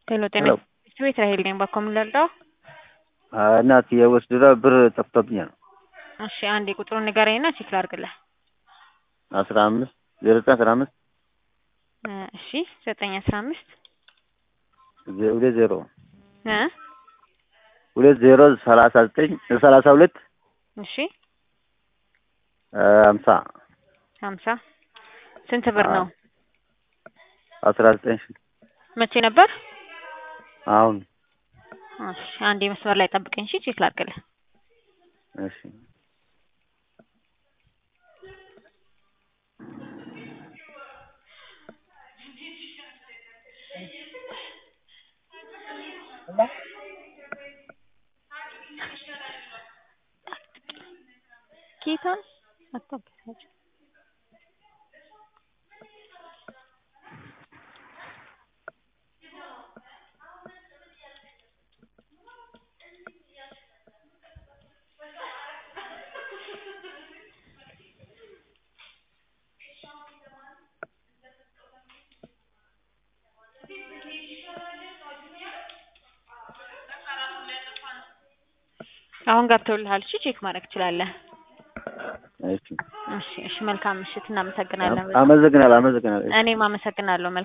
ሄሎ ጤና ሄሎ ቤት ራሄል ነኝ። ባኮ ምን ልርዳው? እናት የወስድራ ብር ጠፍቶብኛል። እሺ አንዴ ቁጥሩን ንገረኝና ቼክ ላድርግልህ። አስራ አምስት ዜሮ ዘጠኝ አስራ አምስት እ እሺ ዘጠኝ አስራ አምስት ዜ- ሁለት ዜሮ እ ሁለት ዜሮ ሰላሳ ዘጠኝ ሰላሳ ሁለት እሺ እ ሀምሳ ሀምሳ ስንት ብር ነው? አስራ ዘጠኝ ሺ መቼ ነበር? አሁን እሺ አንዴ መስመር ላይ ጠብቀኝ። እሺ ቼክ ላድርግልህ። እሺ ጌታን አታገሳጭ። አሁን ገብተውልሃል። እሺ ቼክ ማድረግ ትችላለህ። እሺ እሺ እሺ መልካም ምሽት። እናመሰግናለን። በጣም አመሰግናለሁ አመሰግናለሁ። እኔም አመሰግናለሁ።